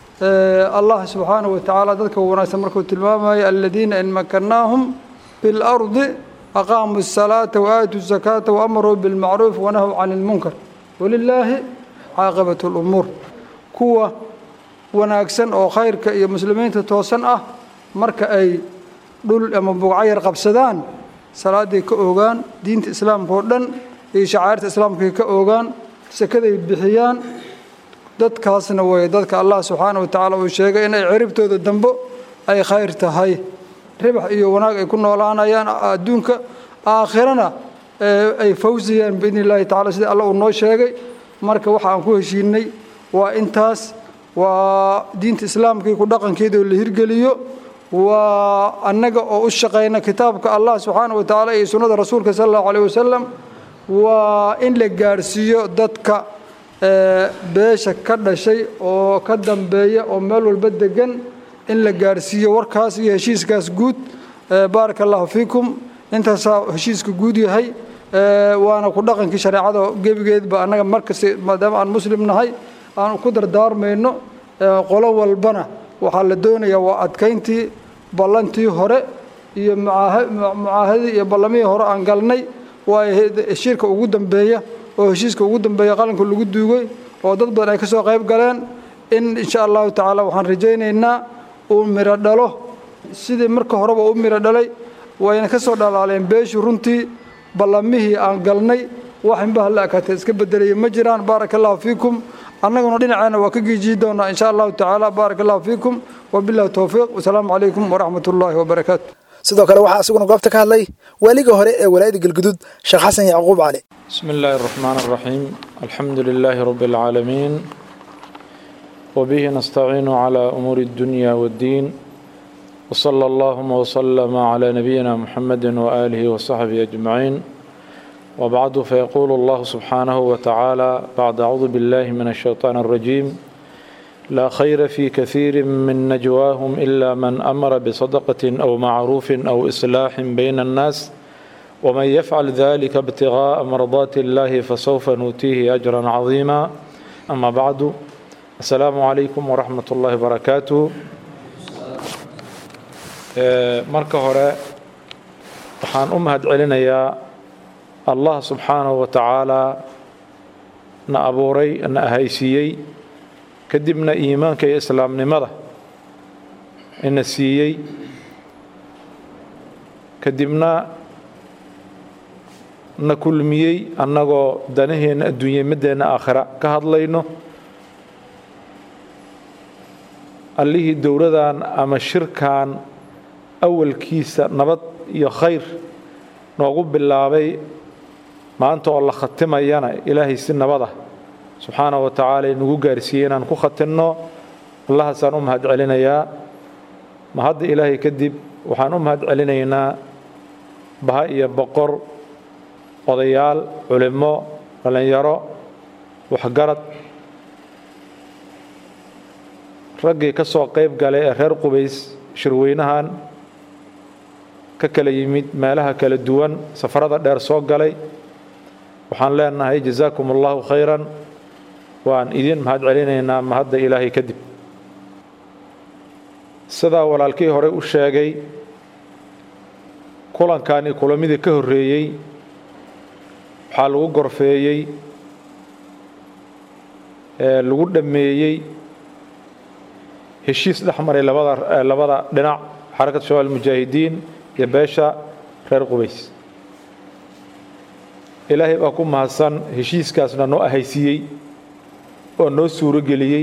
allah subxaanahu wa tacaala dadka wanaagsan markuu tilmaamaya aladiina in makannaahum fi lardi aqaamuu الsalaata waaatuu الzakaata waamaruu bilmacruuf wanahw can اlmunkar walilaahi caaqibat اlumuur kuwa wanaagsan oo khayrka iyo muslimiinta toosan ah marka ay dhul ama bugcayar qabsadaan salaaday ka ogaan diinta islaamka oo dhan iyo shacairta islaamkay ka ogaan sakaday bixiyaan dadkaasna way dadka allah subxaana wa tacaala uu sheegay inay ciribtooda dambo ay khayr tahay ribax iyo wanaag ay ku noolaanayaan adduunka aakhirana ay fawsayaan biidni illaahi tacala sida alla uu noo sheegay marka waxa aan ku heshiinay waa intaas waa diinta islaamka iyo ku dhaqankeeda oo la hirgeliyo waa annaga oo u shaqayna kitaabka allah subxaana wa tacaala iyo sunnada rasuulka sala allahu alayh wasalam waa in la gaarhsiiyo dadka beesha ka dhashay oo ka dambeeya oo meel walba degan in la gaarhsiiyo warkaas iyo heshiiskaas guud baaraka allahu fiikum intaasaa heshiiska guud yahay waana ku dhaqankii shareecada gebigeedba annaga markasta maadaama aan muslim nahay aan ku dardaarmayno qolo walbana waxaa la doonayaa waa adkayntii ballantii hore iyo mucaahadii iyo ballamihii hore aan galnay waa shirka ugu dambeeya oo heshiiska ugu dambeeya qalinka lagu duugay oo dad badan ay ka soo qayb galeen in insha allahu tacaala waxaan rajaynaynaa uu miro dhalo sidii marka horeba u miro dhalay wayna ka soo dhalaaleen beeshii runtii ballamihii aan galnay wax inbaha la akaatee iska bedelaya ma jiraan baaraka allahu fiikum annaguna dhinaceena waa ka geejiyi doonaa insha allahu tacaala baaraka allahu fiikum wabillahi towfiiq wasalaamu calaykum waraxmat ullaahi wabarakaatu sidoo kale waxaa isaguna goobta ka hadlay waaliga hore ee walaayada galguduud sheekh xasan yacquub cali بسم الله الرحمن الرحيم الحمد لله رب العالمين وبه نستعين على أمور الدنيا والدين وصلى اللهم وسلم على نبينا محمد وآله وصحبه أجمعين وبعد فيقول الله سبحانه وتعالى بعد أعوذ بالله من الشيطان الرجيم لا خير في كثير من نجواهم إلا من أمر بصدقة أو معروف أو إصلاح بين الناس ومن يفعل ذلك ابتغاء مرضات الله فسوف نؤتيه أجرا عظيما أما بعد السلام عليكم ورحمة الله وبركاته marka hore waxaan u mahad celinayaa allah subxaanahu wa tacaalaa na abuuray na ahaysiiyey kadibna iimaanka iyo islaamnimada ina siiyey kadibna na kulmiyey annagoo danaheenna adduunya middeenna aakhira ka hadlayno allihii dowladan ama shirkan awalkiisa nabad iyo khayr noogu bilaabay maanta oo la khatimayana ilaahay si nabada subxaana wa tacaala inagu gaarsiiyey inaan ku khatinno allahaasaan u mahad celinayaa ma hadda ilaahay kadib waxaan u mahad celinaynaa baha iyo boqor odayaal culimmo dhallinyaro waxgarad raggii ka soo qayb galay ee reer qubays shirweynahan ka kala yimid meelaha kala duwan safarada dheer soo galay waxaan leenahay jazaakum allahu khayran waan idin mahad celinaynaa mahadda ilaahay kadib sidaa walaalkii hore u sheegay kulankani kulamidii ka horreeyey waxaa lagu gorfeeyey lagu dhammeeyey heshiis dhex maray labada labada dhinac xarakat shabaab almujaahidiin iyo beesha reer qubays ilaahay baa ku mahadsan heshiiskaasna noo ahaysiiyey oo noo suuro geliyey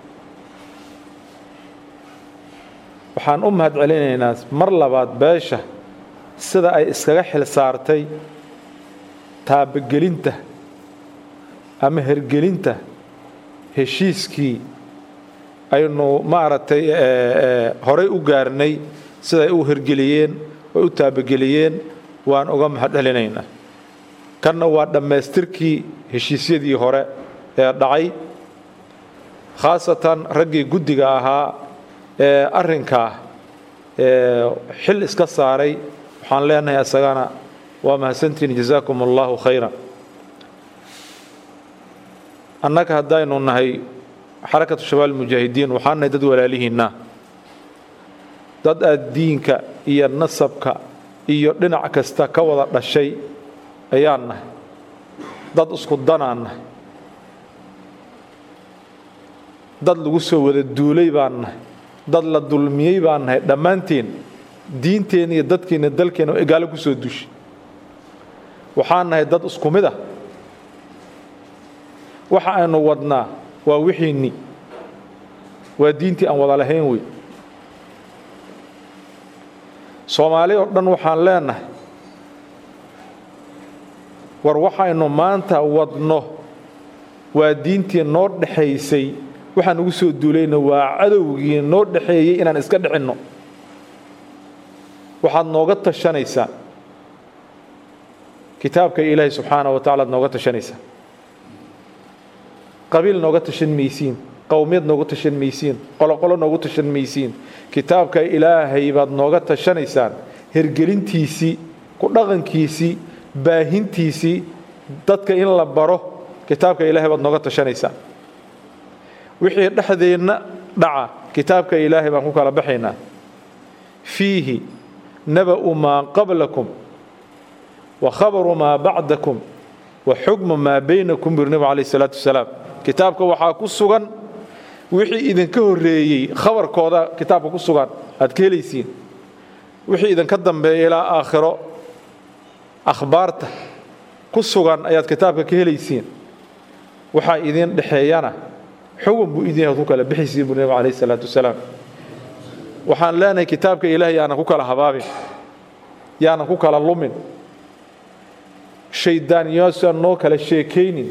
waxaan u mahad celinaynaa mar labaad beesha sida ay iskaga xil saartay taabagelinta ama hergelinta heshiiskii aynu maaragtay horay u gaarnay siday u hergeliyeen oy u taabageliyeen waan uga mahad celinaynaa kanna waa dhammaystirkii heshiisyadii hore ee dhacay khaasatan raggii guddiga ahaa ee arrinkaa xil iska saaray waxaan leenahay isagana waa mahadsantihiin jazaakum allahu khayran annaga haddaynu nahay xarakatu shabaab almujaahidiin waxaan nahay dad walaalihiinna dad aad diinka iyo nasabka iyo dhinac kasta ka wada dhashay ayaan nahay dad isku danaan nahay dad lagu soo wada duulay baan nahay dad la dulmiyey baan nahay dhammaanteen diinteena iyo dadkeena dalkeena oo egaalo ku soo dushay waxaan nahay dad isku mid ah waxa aynu wadnaa waa wixiinni waa diintii aan wada lahayn wey soomaali oo dhan waxaan leenahay war waxaynu maanta wadno waa diintii noo dhexaysay waxaan ugu soo duulayna waa cadowgii noo dhexeeyey inaan iska dhicinno waxaad nooga tashanaysaa kitaabka ilaahay subxaana wa tacala ad nooga tashanaysaa qabiil nooga tashan maysiin qowmiyad nooga tashan maysiin qoloqolo noogu tashan maysiin kitaabka ilaahay baad nooga tashanaysaan hergelintiisii ku dhaqankiisii baahintiisii dadka in la baro kitaabka ilaahay baad nooga tashanaysaan wixii dhexdeenna dhaca kitaabka ilaahay baan ku kala baxaynaa fiihi naba'u maa qablakum wa khabaru maa bacdakum wa xukmu maa baynakum buri nabigu calayh salaatu wasalaam kitaabka waxaa ku sugan wixii idinka horreeyey khabarkooda kitaabka ku sugan aad ka helaysiin wixii idinka dambeeya ilaa aakhiro akhbaarta ku sugan ayaad kitaabka ka helaysiin waxaa idin dhexeeyana xugun buu idin ku kala bixaysiin buri nabigu calayh salaatu wasalaam waxaan leenahay kitaabka ilaahay yaanan ku kala habaabin yaanan ku kala lumin shayddaaniyaasan noo kala sheekaynin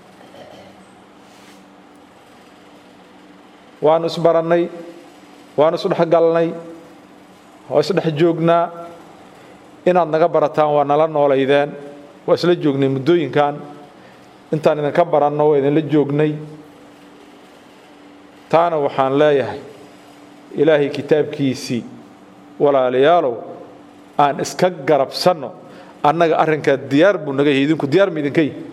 waanu isbarannay waanu isdhexgalnay waa isdhex joognaa inaad naga barataan waa nala noolaydeen waa isla joognay muddooyinkan intaan idinka baranno waa idinla joognay taana waxaan leeyahay ilaahay kitaabkiisii walaalayaalow aan iska garabsanno annaga arrinkaa diyaar buu naga yahay idinku diyaar ma idinka yihi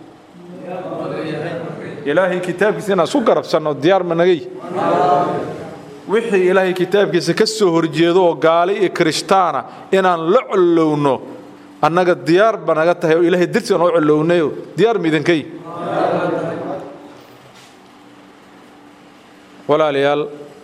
ilaahay kitaabkiisa inaan isku garabsanno diyaar ma naga yihi wixii ilaahay kitaabkiisa ka soo horjeedo oo gaali iyo kirishtaana inaan la collowno annaga diyaar ba naga tahay oo ilaahay darsiga noo collownayo diyaar ma idinka yihi walaalayaal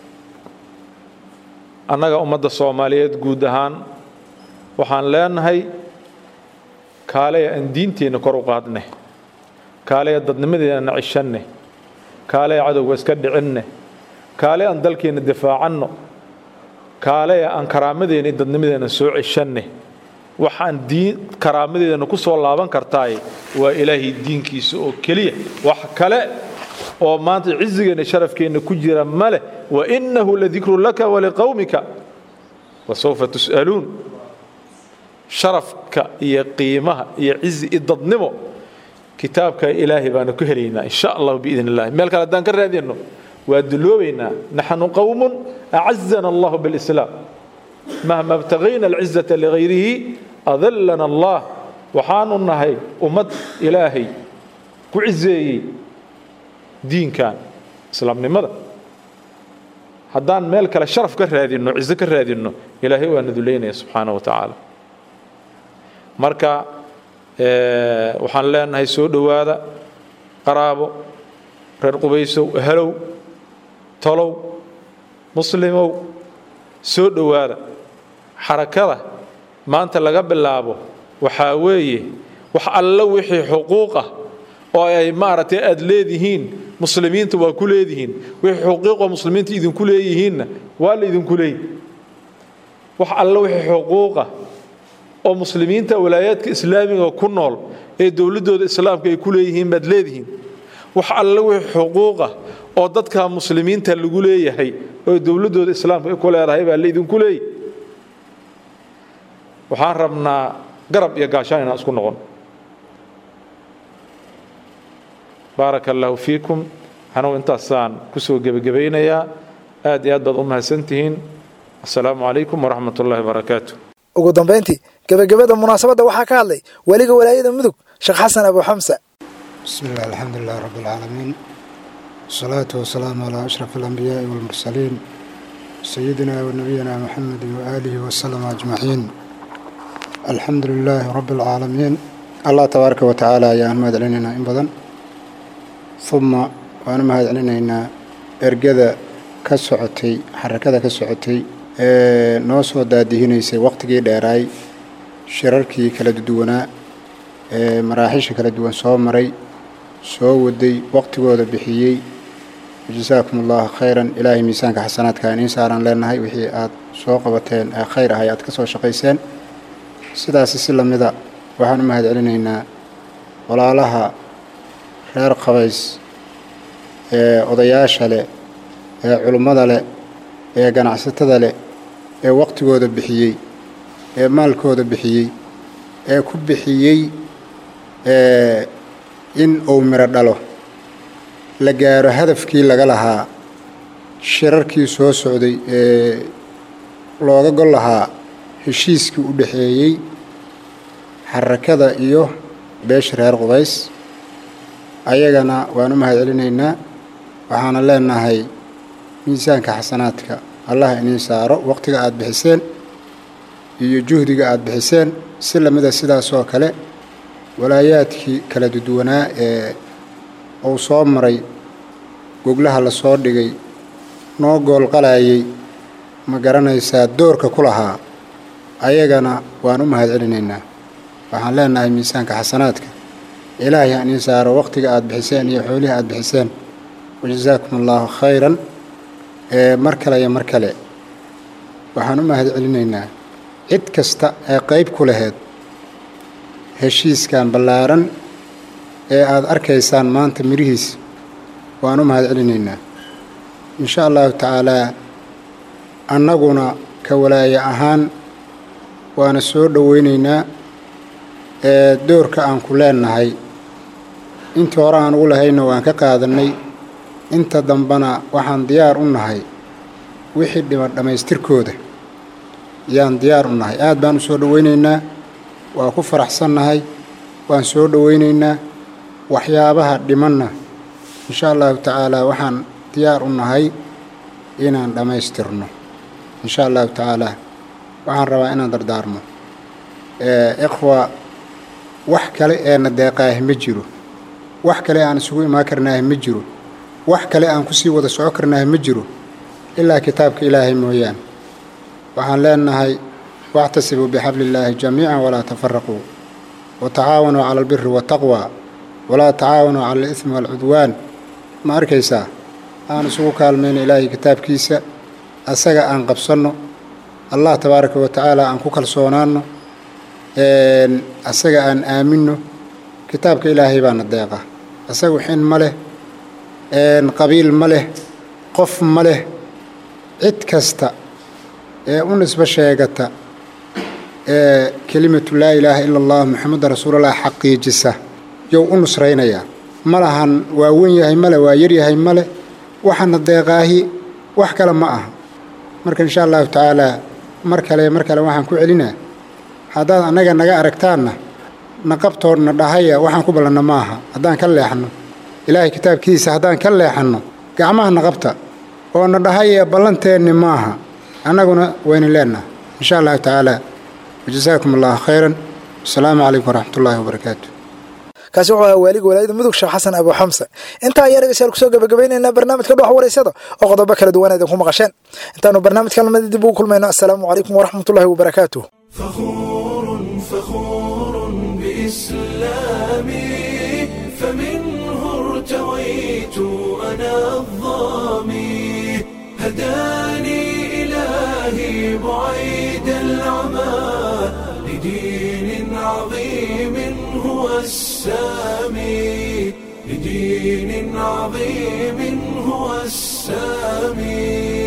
annaga ummadda soomaaliyeed guud ahaan waxaan leenahay kaaleya aan diinteenna kor u qaadne kaaleya dadnimadeenna cishanne kaaleya cadowga iska dhicinne kaale aan dalkeenna difaacanno kaaleya aan karaamadeena iyo dadnimadeenna soo cishanne waxaan diin karaamadeedana ku soo laaban kartaay waa ilaahay diinkiisa oo keliya wax kale oo maanta cizigeenna sharafkeenna ku jira ma leh wa innahu ladikru laka waliqowmika wasawfa tus'aluun sharafka iyo qiimaha iyo cizi iyo dadnimo kitaabka ilaahay baanu ku helaynaa insha allahu biidn illahi meel kale haddaan ka raadinno waa duloobaynaa naxnu qowmun acazana allahu bilislaam mahma btagayna alcizata ligayrihi adallana allah waxaanu nahay ummad ilaahay ku cizeeyey diinkan islaamnimada haddaan meel kale sharaf ka raadinno cizo ka raadinno ilaahay waa naduleynaya subxaana wa tacaala marka waxaan leenahay soo dhowaada qaraabo reer qubaysow halow tolow muslimow soo dhowaada xarakada maanta laga bilaabo waxaa weeye wax alla wixii xuquuq ah oo ay maaragtay aad leedihiin muslimiinta waa ku leedihiin wixii xuquuqoo muslimiinta idinku leeyihiinna waa la idinku leeyi wax alla wixii xuquuqa oo muslimiinta walaayaadka islaamiga ku nool ee dowladdooda islaamka ay ku leeyihiin baad leedihiin wax alla wixii xuquuqa oo dadka muslimiinta lagu leeyahay oo dowladdooda islaamka ay ku leedahay baa laydinku leeyahy waxaan rabnaa garab iyo gaashaan inaan isku noqon baaraka allaahu fiikum anugu intaasaan kusoo gebagabaynayaa aad iyo aad baad u mahadsantihiin assalaamu calaykum waraxmat ullahi wabarakaatu ugu dambayntii gebagabada munaasabadda waxaa ka hadlay weliga walaayada mudug sheekh xasan abu xamsa بسم الله الحمد لله رب العالمين والصلاة والسلام على أشرف الأنبياء والمرسلين سيدنا ونبينا محمد وآله وسلم أجمعين الحمد لله رب العالمين الله تبارك وتعالى يا أحمد علينا إن بدن ثم وأنا مهد علينا إرجذا كسعتي حركة كسعتي noo soo daadihinaysay waqtigii dheeraay shirarkii kala duwanaa ee maraaxiisha kala duwan soo maray soo waday waqtigooda bixiyey jasaakum allahu khayran ilaahay miisaanka xasanaadka iniin saaraan leenahay wixii aad soo qabateen ee khayr ahay aad ka soo shaqayseen sidaasi si lamida waxaan u mahad celinaynaa walaalaha reer qabays ee odayaasha leh ee culummada leh ee ganacsatada leh ee waqtigooda bixiyey ee maalkooda bixiyey ee ku bixiyey in uu miro dhalo la gaaro hadafkii laga lahaa shirarkii soo socday ee looga gol lahaa heshiiskii u dhexeeyey xarakada iyo beesha reer qubays ayagana waan u mahad celinaynaa waxaana leenahay miisaanka xasanaadka allah iniin saaro waqtiga aada bixiseen iyo juhdiga aada bixiseen si lamida sidaasoo kale walaayaadkii kala duduwanaa ee uu soo maray goglaha la soo dhigay noo goolqalayay ma garanaysaa doorka ku lahaa ayagana waan u mahad celinaynaa waxaan leenahay miisaanka xasanaadka ilaahay ha iniin saaro waqtiga aada bixiseen iyo xoolihii aada bixiseen wajasaakum allaahu khayran mar kale iyo mar kale waxaan u mahad celinaynaa cid kasta ee qayb ku laheyd heshiiskan ballaaran ee aada arkaysaan maanta mirihiis waan u mahad celinaynaa insha allahu tacaalaa annaguna ka walaaye ahaan waana soo dhoweynaynaa ee doorka aan ku leenahay intii hore aan ugu lahayna waan ka qaadannay inta dambana waxaan diyaar u nahay wixii dhiman dhammaystirkooda yaan diyaar u nahay aad baan u soo dhoweynaynaa waa ku faraxsannahay waan soo dhoweynaynaa waxyaabaha dhimanna insha allahu tacaalaa waxaan diyaar u nahay inaan dhammaystirno insha allahu tacaalaa waxaan rabaa inaan dardaarmo ikhwa wax kale eena deeqaahi ma jiro wax kale aan isugu imaan karnaahi ma jiro wax kale aan kusii wada soco karnaahi ma jiro ilaa kitaabka ilaahay mooyaan waxaan leenahay واعتصموا بحبل الله جميعا ولا تفرقوا وتعاونوا على البر والتقوى ولا تعاونوا على الإثم والعدوان ما أركيسا أنا سوق كالمين إلهي كتاب كيسا أسجى أن قبصنه الله تبارك وتعالى أن كوكل صونانه أسجى أن آمنه كتابك إلهي بان الدقة أسجى حين مله qabiil ma leh qof ma leh cid kasta ee u nisbo sheegata ee kelimatu laa ilaaha ila allah moxameda rasuulallah xaqiijisa yow u nusraynayaa ma lahan waa wen yahay male waa yaryahay male waxana deeqaahi wax kale ma aha marka insha allahu tacaalaa mar kale mar kale waxaan ku celinaa haddaad annaga naga aragtaanna naqabtoodna dhahaya waxaan ku ballanna ma aha haddaan ka leexanno ilaahay kitaabkiisa haddaan ka leexanno gacmaha naqabta oo na dhahaya ballanteenni maaha annaguna waynu leennaha insha allahu tacaala wajasaakum allahu khayran wasalaamu calaykum waraxmat ullaahi wabarakaatu kaasi wuxuu ahaa waaliga walaayada mudug sheekh xasan abu xamse intaa ayaa dhegeystayaal kusoo gabagabaynaynaa barnaamijka dhox wareysada oo qodobo kala duwan idinku maqasheen intaanu barnaamijka lamada dib ugu kulmayno assalaamu calaykum waraxmatullaahi wabarakaatuh فخور بإسلامي فمنه ارتويت أنا الظامي هداني إلهي بعيد العمى لدين عظيم هو السامي لدين عظيم هو السامي